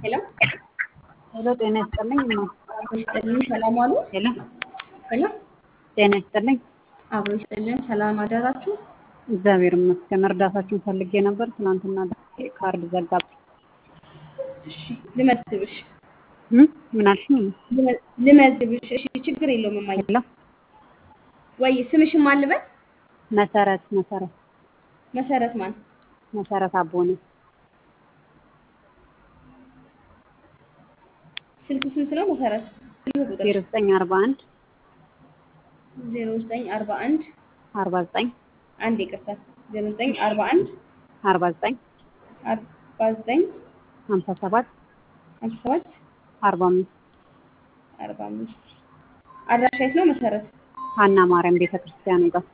ሄሎ ሄሎ ጤና ይስጥልኝ። አብሮ ይስጥልን። ሰላም ዋሉ። ሄሎ ሄሎ ጤና ይስጥልኝ። አብሮ ይስጥልን። ሰላም አደራችሁ። እግዚአብሔር ይመስገን። እርዳታችሁን ፈልጌ ነበር። ትናንትና ካርድ ዘጋብኝ። እሺ ልመዝግብሽ እም? ምን አልሽኝ? ልመ- ልመዝግብሽ። እሺ ችግር የለውም እማዬ። ሄሎ ወይ ስምሽን ማን ልበል? መሰረት መሰረት መሰረት ማን? መሰረት አቦነ ስልክ ስንት ነው መሰረት? ስልክ ቁጥር ዜሮ ዘጠኝ አርባ አንድ ዜሮ ዘጠኝ አርባ አንድ አርባ ዘጠኝ አንድ ይቅርታ ዜሮ ዘጠኝ አርባ አንድ አርባ ዘጠኝ አርባ ዘጠኝ ሀምሳ ሰባት ሀምሳ ሰባት አርባ አምስት አርባ አምስት አድራሻ የት ነው መሰረት? ሀና ማርያም ቤተ ክርስቲያኑ ጋር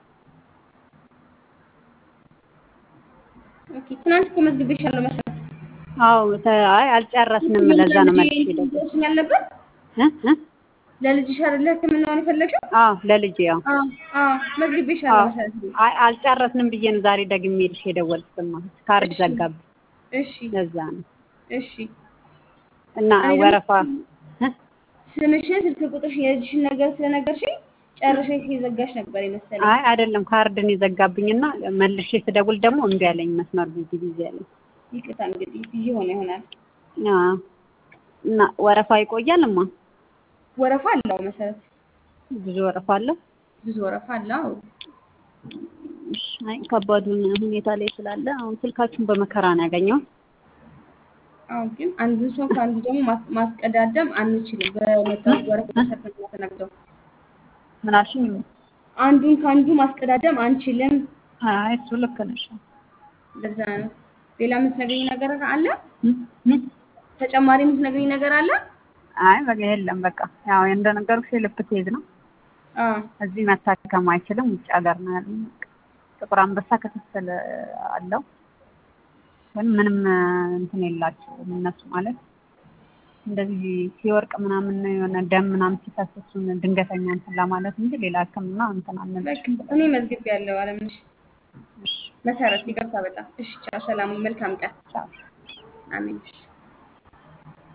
ኦኬ ትናንት እኮ መዝግቤሻለሁ መሰረት። አዎ ተ- አይ አልጨረስንም። ለዛ ነው መልሼ ደግሞ ደርሶኛል ነበር እ እ ለልጅሽ አይደለ ሕክምናውን የፈለግሽው? አዎ ለልጄ ያው አዎ አዎ መዝግቤሻለሁ አዎ መሰረት። አይ አልጨረስንም ብዬ ነው ዛሬ ደግሜ ልሽ የደወልኩትማ ካርድ እሺ ዘጋብኝ። እሺ ለዛ ነው እሺ እና እኔ ደግሞ ወረፋ እ? ስምሽን ስልክ ቁጥርሽን የልጅሽን ነገር ስለነገርሽኝ ጨርሰሽ የዘጋሽ ነበር የመሰለኝ። አይ አይደለም ካርድን የዘጋብኝና መልሼ ስደውል ደግሞ እምቢ አለኝ። መስመር ቢዚ ቢዚ አለኝ። ይቅርታ እንግዲህ ቢዚ ሆነ ይሆናል። አዎ እና ወረፋ ይቆያልማ። ወረፋ አለው መሰረት፣ ብዙ ወረፋ አለ። ብዙ ወረፋ አለው። እሺ፣ አይ ከባዱን ሁኔታ ላይ ስላለ አሁን ስልካችሁን በመከራ ነው ያገኘው። አሁን ግን አንዱን ሰው ከአንዱ ደግሞ ማስ- ማስቀዳደም አንችልም። በመጣው ወረፋ መሰረት ነው ተናግረው ምን አልሽኝ? አንዱን ከአንዱ ማስቀዳደም አንችልም። አይ እሱ ልክ ነሽ። ለዛ ነው። ሌላ የምትነግሪኝ ነገር አለ? እ? እ? ተጨማሪ የምትነግሪኝ ነገር አለ? አይ በቃ የለም። በቃ ያው እንደነገርኩሽ የልብ ኬዝ ነው። አዎ እዚህ መታከም አይችልም። ውጭ ሀገር ነው ያለው። ጥቁር አንበሳ ክትትል አለው፣ ግን ምንም እንትን የላቸውም እነሱ ማለት እንደዚህ ሲወርቅ ምናምን የሆነ ደም ምናምን ሲፈስ እሱን ድንገተኛ እንትን ለማለት እንጂ ሌላ ሕክምና እንትን በቃ አንልሽም። እኔ መዝግቤ ያለው አለምነሽ እሺ መሰረት ይቅርታ በጣም እሺ። ቻው፣ ሰላም፣ መልካም ቀን። ቻው። አሜን። እሺ